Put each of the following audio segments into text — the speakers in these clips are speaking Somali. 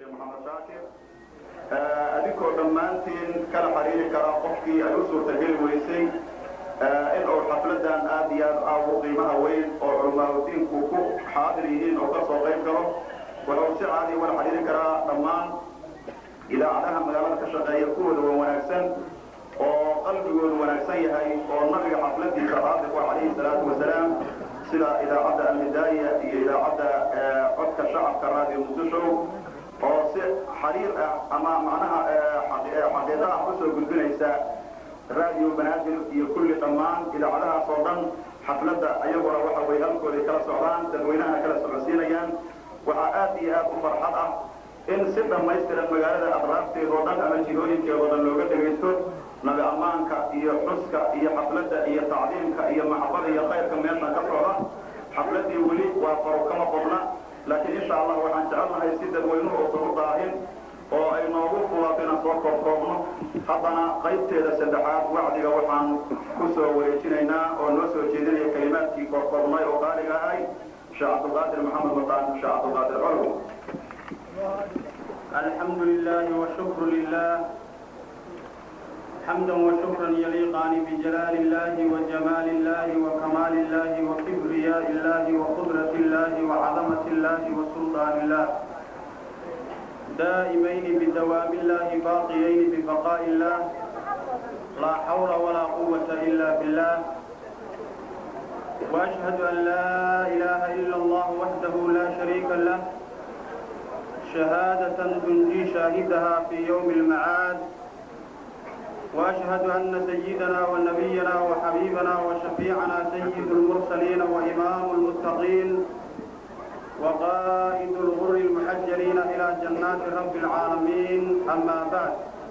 sheekh maxamed shaakir adinkoo dhammaantiin kala xiriiri karaa qofkii ay u suurtageli weysay in uu xafladan aad iyo aad ah u qiimaha weyn oo culamaauddiinku ku xaadir yihiin oo ka soo qayb galo wuxuu si caadi wala xiriiri karaa dhammaan idaacadaha magaalada ka shaqeeya kuwooda waa wanaagsan oo qalbigoodu wanaagsan yahay oo nabiga xafladiisa raadiq wa calayhi salaatu wasalaam sida idaacadda alhidaaya iyo idaacadda codka shacabka raadiyo muqdisho oo si xiriir ah ama macnaha xaqiiqa ah usoo gudbinaysa raadiyo banaadir iyo kulli dhammaan idaacadahaas oo dhan xafladda ayaguna waxa way halkooday kala socdaan dadweynahana kala socodsiinayaan waxaa aad iyo aad u farxad ah in si dhammaystiran magaalada adraafteeda oo dhan ama jihooyinkeeda oo dhan looga dhegaysto nabi ammaanka iyo xuska iyo xafladda iyo tacdiimka iyo maxabada iyo khayrka meeshan ka socda xafladdii weli waa faro kama qodna laakiin insha allah waxaan jecelnahay si dadweynuhu uusan u daahin oo ay noogu fulato inaan soo koobkoobno haddana qaybteeda saddexaad wacdiga waxaan ku soo wareejinaynaa oo noo soo jeedinaya kelimaadkii koobkoobnay oo qaaliga ahay sheekh cabdulqaadir maxamed wataan sheekh cabdulqaadir colow الحمد لله والشكر لله حمدا وشكرا يليقان بجلال الله وجمال الله وكمال الله وكبرياء الله وقدرة الله وعظمة الله وسلطان الله دائمين بدوام الله باقيين ببقاء الله لا حول ولا قوة إلا بالله وأشهد أن لا إله إلا الله وحده لا شريك له شهادة تنجي شاهدها في يوم المعاد وأشهد أن سيدنا ونبينا وحبيبنا وشفيعنا سيد المرسلين وإمام المتقين وقائد الغر المحجلين إلى جنات رب العالمين أما بعد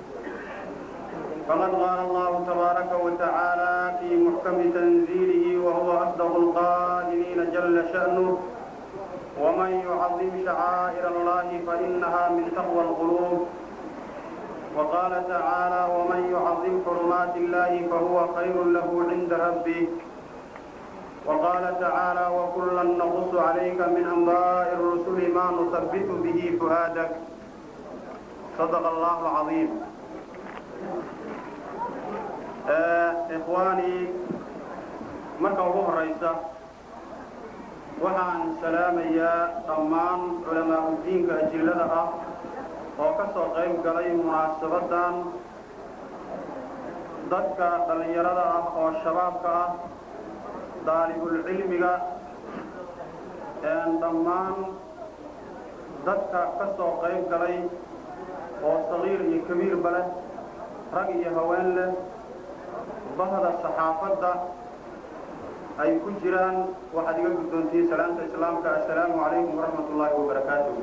فقد قال الله تبارك وتعالى في محكم تنزيله وهو أصدق القائلين جل شأنه ومن يعظم شعائر الله فإنها من تقوى القلوب وقال تعالى ومن يعظم حرمات الله فهو خير له عند ربه وقال تعالى وكلا نقص عليك من أنباء الرسل ما نثبت به فؤادك صدق الله العظيم آه إخواني مركب أبو الرئيسة waxaan salaamayaa dhammaan culamaa udiinka ajillada ah oo ka soo qayb galay munaasabaddan dadka dhallinyarada ah oo shabaabka ah daalibulcilmiga dhammaan dadka ka soo qayb galay oo sagiir iyo kabiirba leh rag iyo haween leh bahda saxaafadda ay ku jiraan waxaad iga guddoontihiin salaamta islaamka assalaamu calaykum waraxmat ullaahi wabarakaatuh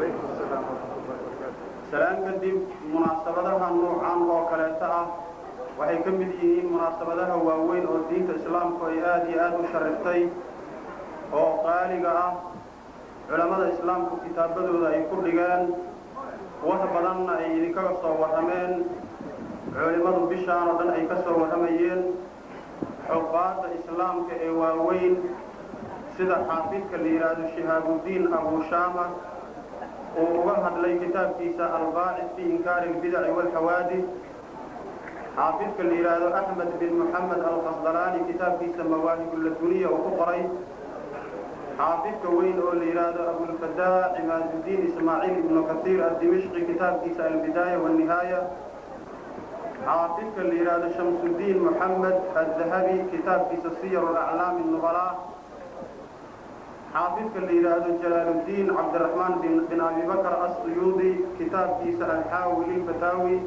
salaan kadib munaasabadaha nuucan oo kaleeta ah waxay ka mid yihiin munaasabadaha waaweyn oo diinta islaamku ay aad iyo aad u shariftay oo qaaliga ah culammada islaamku kitaabadooda ay ku dhigeen wax badanna ay idinkaga soo warrameen culimmadu bishaan oo dhan ay ka soo warramayeen xubaadda islaamka ee waaweyn sida xaafidka la yidhaahdo shihaabudiin abushaama uu uga hadlay kitaabkiisa albaacid fi inkaari albidaci waalxawaadis xaafidka la yidhaahdo axmed bin moxamed alqasdalaani kitaabkiisa mawaahibulladuniya uu ku qoray xaafidka weyn oo la yidhaahdo abulfadaa cimaadudiin ismaaciil ibnu kasiir addimishqi kitaabkiisa albidaaya waannihaaya xaafidka la yidhaahdo shamsudiin moxamed addahabi kitaabkiisa siyar alaclaam nubalaa xaafidka la yidhaahdo jalaaluddiin cabdiraxmaan bin abibakr assuyuudi kitaabkiisa alxaawi lilfataawi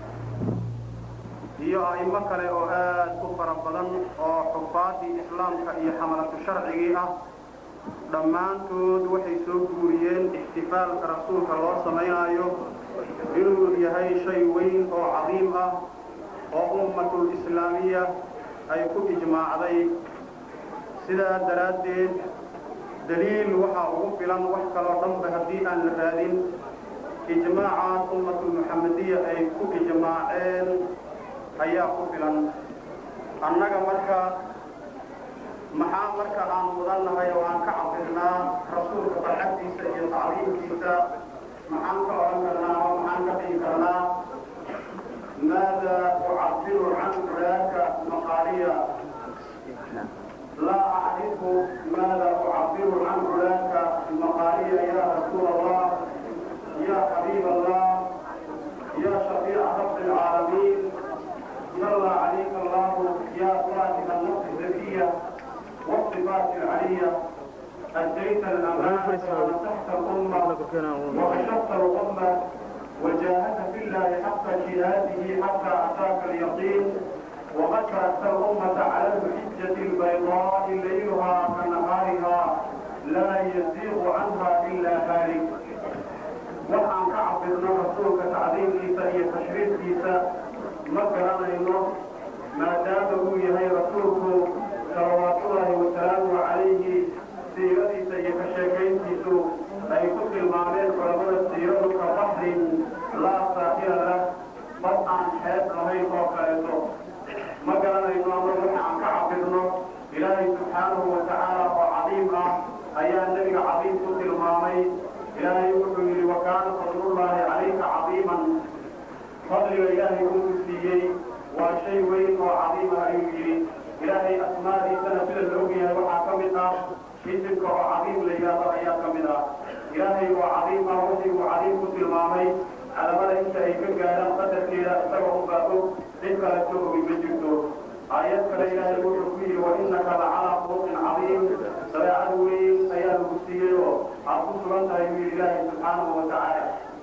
iyo a'imo kale oo aad u fara badan oo xufaadii islaamka iyo xamalatu sharcigii ah dhammaantood waxay soo guuriyeen ixtifaalka rasuulka loo samaynaayo inuu yahay shay weyn oo cadiim ah oo ummatul islaamiya ay ku ijmaacday sidaa daraaddeed daliil waxaa ugu filan wax kaloo dhanba haddii aan la raadin ijmaacaas ummatul muxamadiya ay ku ijmaaceen ayaa ku filan annaga marka maxaa marka aan mudannahay oo aan ka cabirnaa rasuulka barxagtiisa iyo tacliimkiisa maxaan ka odhan ماذا أعبر عن فلانك المقالية يا رسول الله يا حبيب الله يا شفيع رب العالمين صلى عليك الله يا صاحب النفس الزكية والصفات العلية أديت الأمانة ونصحت الأمة وكشفت الأمة وجاهدت في الله حق جهاده حتى أتاك اليقين وقد تركت الأمة على الحجة البيضاء ليلها كنهارها لا يزيغ عنها إلا هالك waxaan ka cabirno rasuulka tacdiimkiisa iyo tashriifkiisa ma garanayno maadaama uu yahay rasuulku salawaatullaahi wasalaamuhu calayhi siiradiisa iyo ka sheekayntiisu ay ku tilmaameen culamada siiradu ka baxrin laa saahira lah bad aan xeeb lahayn oo kaleeto ma garanayno ama waxa aan ka cabirno ilaahay subxaanahu wa tacaala oo cadiim ah ayaa nebiga cadiim ku tilmaamay ilaahay wuxuu yidhi wakaana fadlullaahi calayka cadiiman fadliga ilaahay uu siiyey waa shay weyn oo cadiim ah ayuu yidhi ilaahay asmaadiisana sida la ogyahay waxaa ka mid ah isimka oo cadiim la yidhaahdo ayaa ka mid ah ilaahay oo cadiim ah wixii uu cadiim ku tilmaamay calamada inta ay ka gaadhaan qadarkeeda isaga unbaa og cid kale soo ogi ma jirto aayad kale ilaahay wuxuu ku yidhi wa innaka la calaa khuluqin cadiim dabeecad weyn ayaa lagu siiyey oo aad ku sugan tahay buu yidhi ilaahay subxaanahu wa tacaala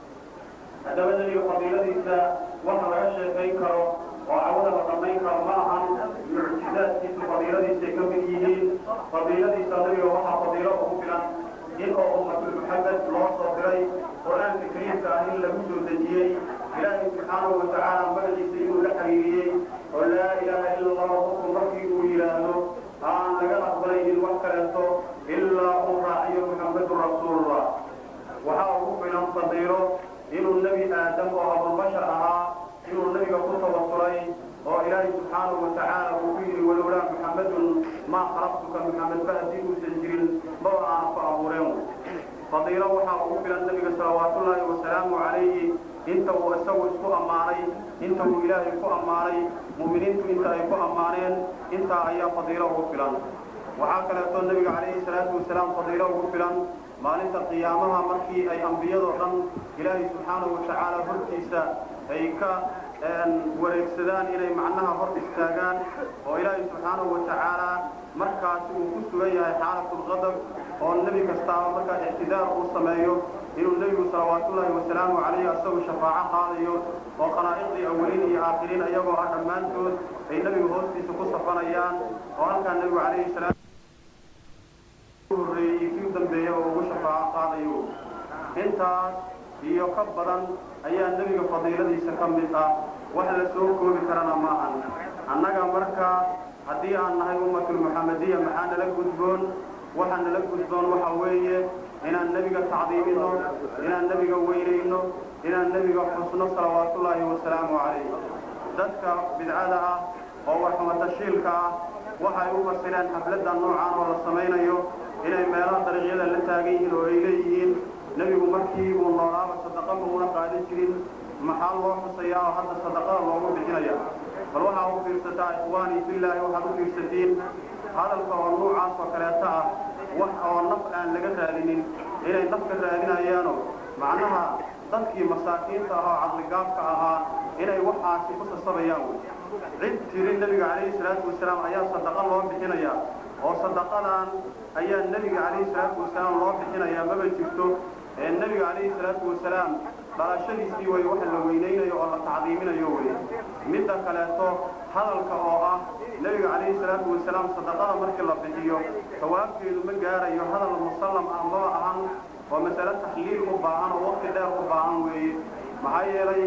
haddaba nebiga fadiiladiisa waxa laga sheekayn karo oo cawada la dhammayn karo ma ahan mucjizaadkiisu fadiiladiisay ka mid yihiin fadiiladiisa nebiga waxaa fadiilo ugu filan in oo ummatul muxamed loo soo diray qur-aanka kariimka ah in lagu soo dejiyey ilaahay subxaanahu wa tacaala magaciisa inuu la xiriiriyey oo laa ilaaha ila allah qofku markii uu yidhaahdo aan laga aqbalaynin wax kaleeto ilaa uu raaciyo muxamedun rasuulullah waxaa ugu filan fadiilo inuu nebi aadam oo abubashar ahaa inuu nebiga ku tawasulay oo ilaahay subxaanahu wa tacaala uu ku yidhi walowlaa muxamedun maa khalaqtuka muxamed ba haddii uusan jirin maba aana ku abuureen fadiilo waxaa ugu filan nebiga salawaatullaahi wasalaamu calayhi inta uu isagu isku ammaanay inta uu ilaahay ku ammaanay mu'miniintu inta ay ku ammaaneen intaa ayaa fadiilo ugu filan waxaa kaleeto nebiga calayhi salaatu wasalaam fadiilo ugu filan maalinta qiyaamaha markii ay ambiyadoo dhan ilaahay subxaanahu wa tacaala hortiisa ay ka wareegsadaan inay macnaha hor istaagaan oo ilaahay subxaanahu wa tacaala markaasi uu ku sugan yahay xaalatulqadab oo nebi kastaaba markaa ictidaar uu sameeyo inuu nebigu salawaatullaahi wasalaamu calayhi asagu shafaaco qaadayo oo khalaa'iqdii awaliin iyo aakhiriin ayagoo ah dhammaantood ay nebiga hoostiisa ku safanayaan oo halkaa nebigu calayhi salaam horreeyey kii dambeeya oo ugu shafaaco qaadayo intaas iyo ka badan ayaa nebiga fadiiladiisa ka mid ah wax la soo koobi karana maahan annaga markaa haddii aan nahay ummatul muxamediya maxaa nala gudboon waxa nala gudboon waxa weeye inaan nebiga tacdiimino inaan nebiga weynayno inaan nebiga xusno salawaatullaahi wasalaamu calayh dadka bidcada ah oo warxumatashiilka ah waxay u fasireen xafladda noocan oo la samaynayo inay meelaha dariiqyada la taagan yihiin oo ay leeyihiin nebigu markii uu noolaaba sadaqa mauna qaadan jirin maxaa loo xusayaa oo hadda sadaqada loogu bixinaya bal waxaa u fiirsataa ikhwaanii fillaahi waxaad u fiirsatiin hadalka oo nuucaas oo kaleeta ah wax oo naf aan laga raadinin inay nafka raadinayaano macnaha dadkii masaakiinta ah oo caqligaabka ahaa inay waxaasi ku sasabayaan wey cid tiri nebiga calayhi salaatu wasalaam ayaa sadaqa loo bixinaya oo sadaqadan ayaa nebiga calayhi salaatu wasalaam loo bixinayaa maba jirto ee nebiga calayhi salaatu wasalaam dhalashadiisii way waxa la weynaynayo oo la tacdiiminayo wey midda kaleeto hadalka oo ah nebiga calayhi salaatu wasalaam sadaqada markii la bixiyo sawaabkeedu ma gaarayo hadal musallam ah maba ahan oo masale taxliil u baahan oo waqti dheer u baahan weeye maxaa yeelay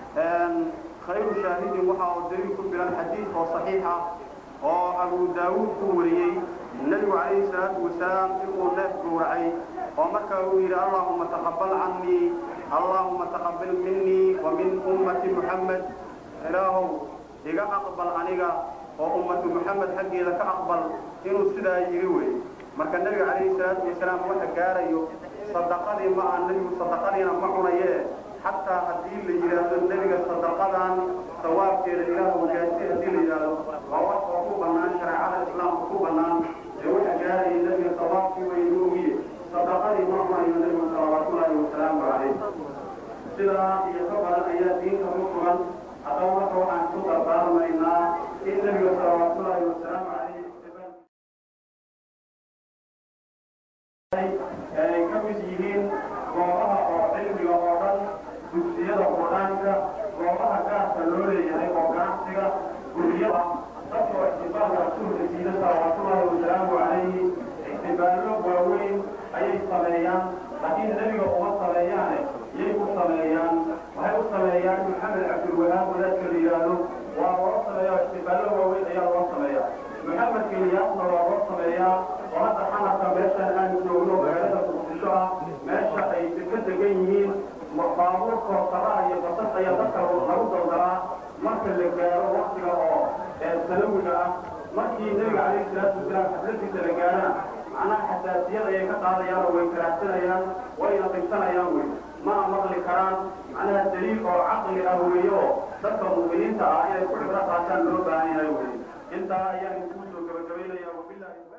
khayru shaahidin waxa uu daliil ku filan xadiid oo saxiix ah oo abu daawuud ku wariyey nebigu calayhi salaatu wasalaam inuu neef gowracay oo markaa uu yidhi allaahuma taqabbal cannii allaahuma taqabbal minii wa min ummati muxammed ilaahow iga aqbal aniga oo ummatu muxamed xaggeeda ka aqbal inuu sidaa yidhi wey marka nebiga calayhi salaatu wasalaam waxa gaarayo sadaqadii ma aha nebigu sadaqadiina ma cunayee xataa haddii la yidhaahdo nebiga sadaqadan sawaabkeeda ilaah gaasi haddii la yidhaahdo waa wax oo ku bannaan shareecada islaamka ku bannaan ee waxa gaarayay nebiga sawaabkii weynu ogiye sadaqadii ma cunayo nebigu salawaatullaahi wasalaamu calayh sidaa iyo ka badan ayaa diinta ku sugan haddaba marka waxaan ku dardaarmaynaa in nebiga salawaatullaahi wasalaamu calayh ay ka mid yihiin goobaha oo cilmiga oo dhan dugsiyada qur-aanka goobaha gaarka loo leeyahay oo ganacsiga guryada dadka oo ixtifaalka rasuulka siida salawaatullaahi wasalaamu calayhi ixtifaallo waaweyn ayay sameeyaan laakiin nebiga uma sameeyaane yay u sameeyaan waxay u sameeyaan maxamed cabdilwahaab wadaadka la yidhaahdo waa loo sameeya ixtifaallo waaweyn ayaa loo sameeya maxamed keliyaasna waa loo sameeyaa oo hadda xamarka meeshaan aan joogno magaalada muqdisho ah meesha ay ka degan yihiin baabuur koosaraha iyo basas ayaa dadka lagu daldaraa marka la gaaro waktiga oo sanawiga ah markii nebiga calayhi salaatu wasalaam xafladiisa la gaarana macnaha xasaasiyad ayay ka qaadayaan oo way karaahsanayaan wayna dhibsanayaan wey mana maqli karaan macnaha daliil oo caqli ah weeye oo dadka mu'miniinta ah inay ku cibro qaataan loo baahan yahay wey intaa ayaan kuu soo gabagabaynaya wabillahi